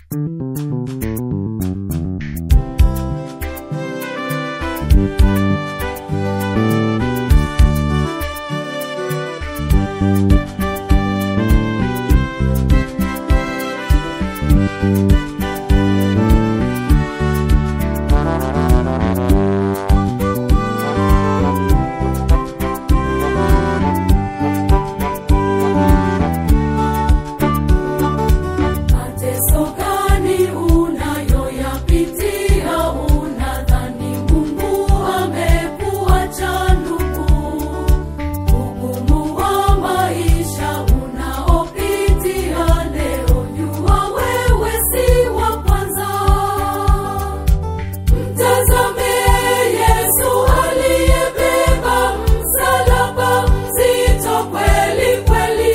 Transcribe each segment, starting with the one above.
Mateso gani unayoyapitia? Unadhani Mungu amekuacha ndugu? Ugumu wa maisha unaopitia leo, jua wewe si wa kwanza. Mtazame Yesu aliyebeba msalaba mzito kweli kweli.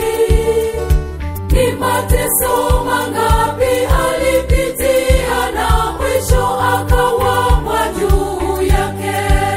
Ni mateso mangapi alipitia na mwisho akawapwa juu yake,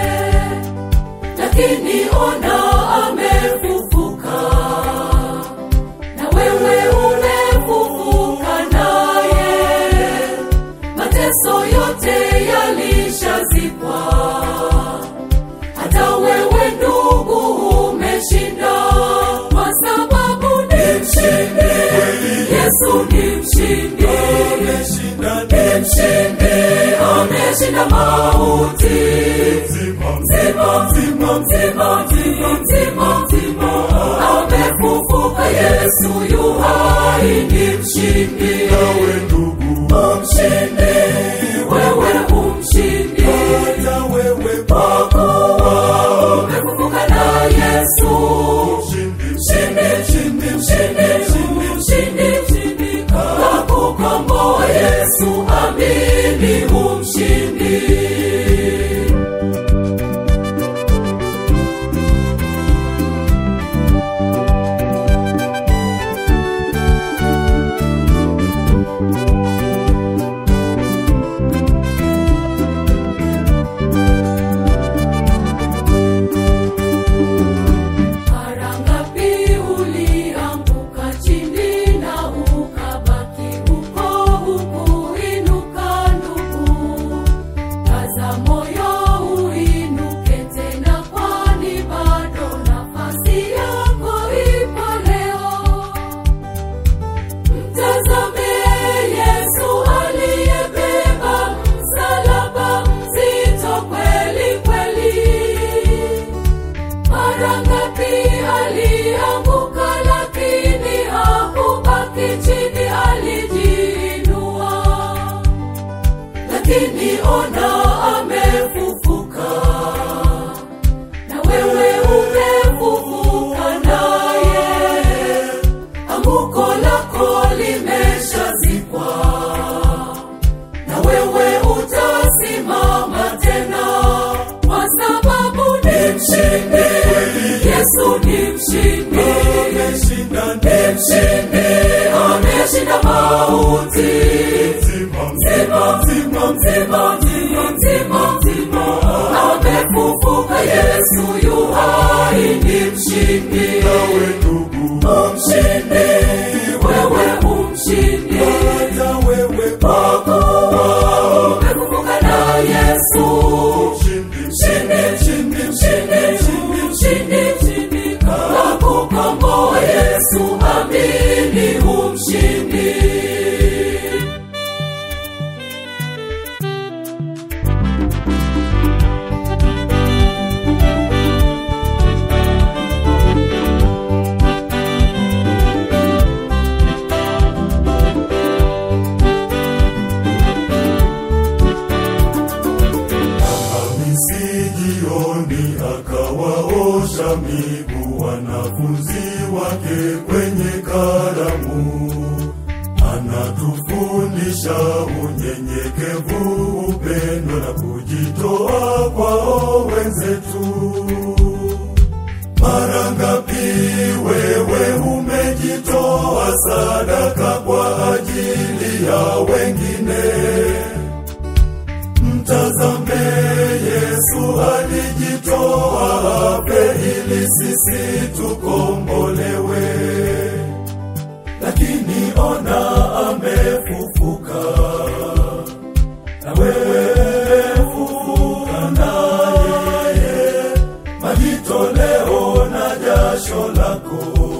lakini ona amefufuka, na wewe umefufuka naye. Mateso yote yalishazikwa, hata wewe ndugu umeshinda, kwa sababu ni mshindi. Yesu ni mshindi, ni mshindi, ameshinda mauti. Mzima, mzima, mzima, mzima, mzima, mzima, amefufuka. Yesu yu hai, ni mshindi. Nawe ndugu, Umshindi, wewe umshindi, hata wewe kwa kuwa umefufuka na Yesu. mshindi, Mshindi, mshindi, mshindi, mshindi, mshindi, mshindi, kakukomboa Yesu, amini umshindi. Mara ngapi ulianguka chini na ukabaki huko hukuinuka ndugu? Kaza moyo uinuke tena, kwani bado nafasi yako ipo leo. Mtazame Yesu aliyebeba msalaba mzito kweli kweli. Mara ngapi alianguka, lakini hakubaki chini, alijiinua. Lakini ona amefufuka, na wewe umefufuka naye. Anguko lako limeshazikwa, na wewe utasimama tena, kwa sababu ni mshindi. Yesu ni mshindi, ameshinda ni mshindi, ameshinda mauti. mzima, Mzima, mzima, mzima, mzima, mzima, mzima, amefufuka. Yesu yu hai, ni mshindi. nawe ndugu, Umshindi, wewe umshindi, hata wewe kwa kuwa umefufuka na Yesu. mshindi, Mshindi, mshindi, mshindi, mshindi, mshindi, mshindi, kakukomboa Yesu, amini umshindi. Hamisi jioni akawaosha miguu wanafunzi wake kwenye karamu. Anatufundisha unyenyekevu, upendo na kujitoa kwao wenzetu. Mara ngapi wewe umejitoa sadaka kwa ajili ya wengine? Mtazame Yesu alijitoa afe ili sisi tukombolewe, lakini ona amefufuka. lako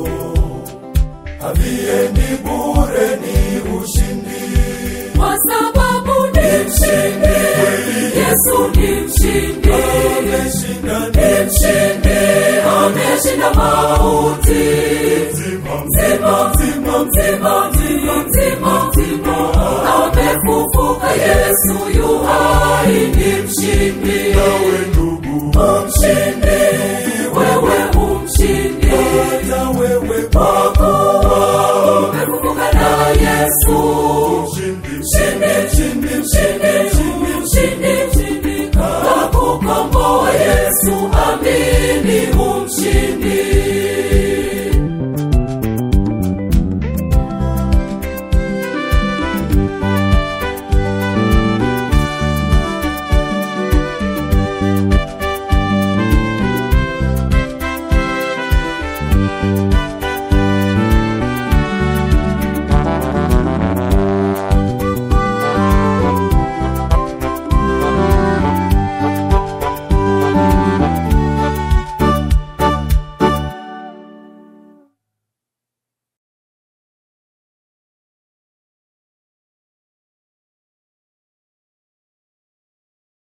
haviendi bure ni ushindi kwa sababu ni mshindi yesu ni mshindi ameshinda ni mshindi ameshinda mauti mzima mzima mzima mzima mzima mzima mzima amefufuka yesu yu hai ni mshindi nawe ndugu umshindi wewe umshindi hata wewe kwa kuwa umefufuka na yesu mshindi mshindi mshindi mshindi mshindi mshindi mshindi kakukomboa yesu amini umshindi